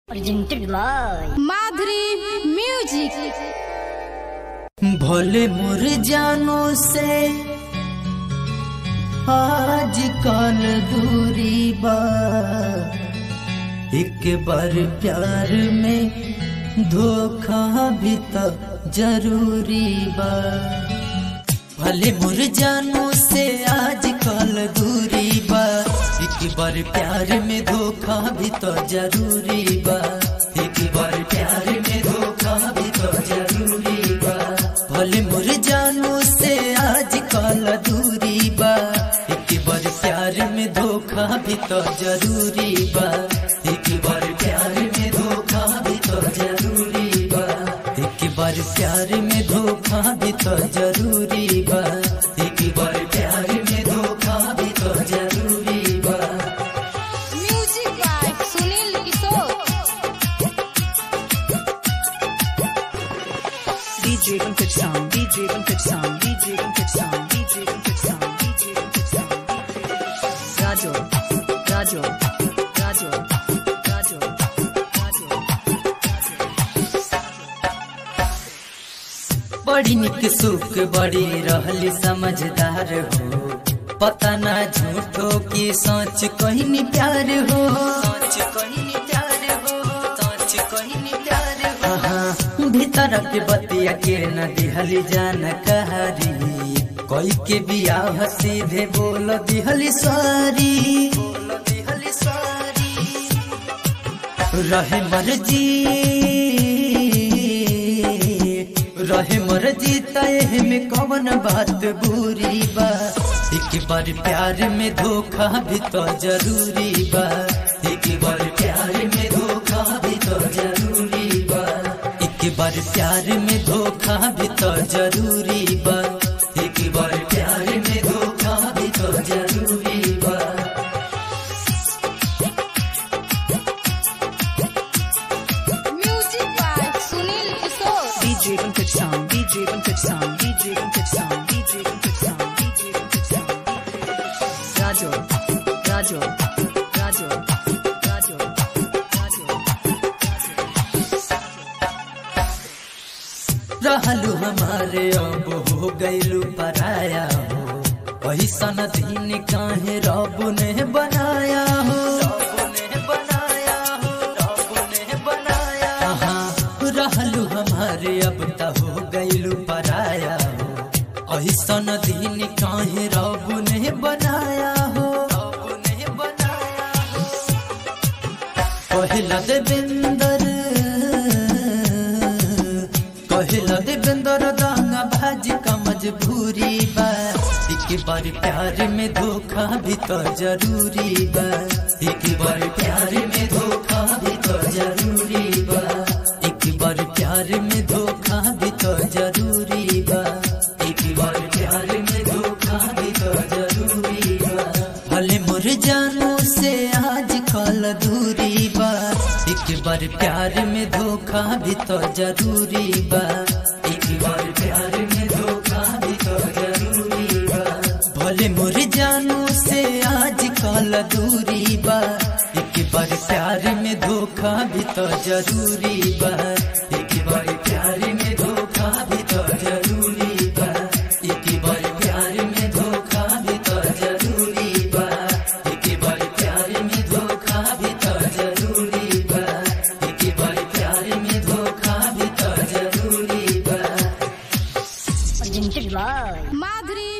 presented by Madhuri music भोले मोर जानो से आज कल दूरी बा एक बार प्यार में धोखा भी तो जरूरी बा भले मोर जानो से आज कल दूरी बा एक बार प्यार में धोखा भी तो जरूरी बा एक बार प्यार में धोखा भी तो जरूरी बा भले मोर जानो से आज कल दूरी बा एक बार प्यार में धोखा भी तो जरूरी बा एक बार प्यार में धोखा भी तो जरूरी बा एक बार प्यार में धोखा भी तो जरूरी बा एक बार प्यार में धोखा भी तो जरूरी बा music by Sunil Kishore DJ Pankaj Sound, DJ Pankaj Sound, DJ Pankaj Sound, DJ Pankaj Sound, DJ Pankaj Sound. Rajo, Rajo, Rajo, Rajo, Rajo. बड़ी निक सुख बड़ी रहली समझदार हो पता ना झूठो की सोच कहीं नहीं प्यार हो सोच कहीं नहीं प्यार हो सोच कहीं नहीं प्यार हो हाँ, भीतर के बतिया के न दिहली जान कहारी कोई के बियाह सीधे बोल दिहली सारी बोल दिहली सारी रहे मर्जी रहे मर्जी तय में कौन बात बुरी बा एक बार प्यार में धोखा भी तो जरूरी बा एक बार प्यार में धोखा भी तो जरूरी बा एक बार प्यार में धोखा भी तो जरूरी बा एक बार प्यार में धोखा भी तो जरूरी बा music by Sunil Kishore DJ Pankaj Sound, DJ Pankaj Sound, DJ Pankaj Sound, DJ Pankaj Sound, DJ Pankaj Sound. Rajo, Rajo, Rajo, Rajo, Rajo. रहलू हमारे अब हो गईलू पराया हो वही सन दिन काहे रब ने बनाया हो रब ने बनाया हो रब ने बनाया हाँ रहलू हमारे अब त हो गईलू पराया हो वही सन दिन काहे रब ने बनाया हो रब ने बनाया हो पहिला देवेंदर पहिला देवेंदर दांगा भाजी का मजबूरी बा एक बार प्यार में धोखा भी तो जरूरी बा एक बार प्यार में धोखा भी तो जरूरी बा एक बार प्यार में धोखा भी तो जरूरी बा एक बार प्यार में धोखा भी तो जरूरी बा भले मोर जानो से आज कल दूरी बा एक बार प्यार में धोखा भी तो जरूरी बा एक बार प्यार में धोखा भी तो जरूरी बा भले मोर जानो से आज कल दूरी बा एक बार प्यार में धोखा भी तो जरूरी बा एक बार प्यार में धोखा भी तो जरूरी बा एक बार प्यार में धोखा भी तो जरूरी बा एक बार प्यार में धोखा भी तो जरूरी बा एक बार प्यार में धोखा भी तो जरूरी बा presented by माधुरी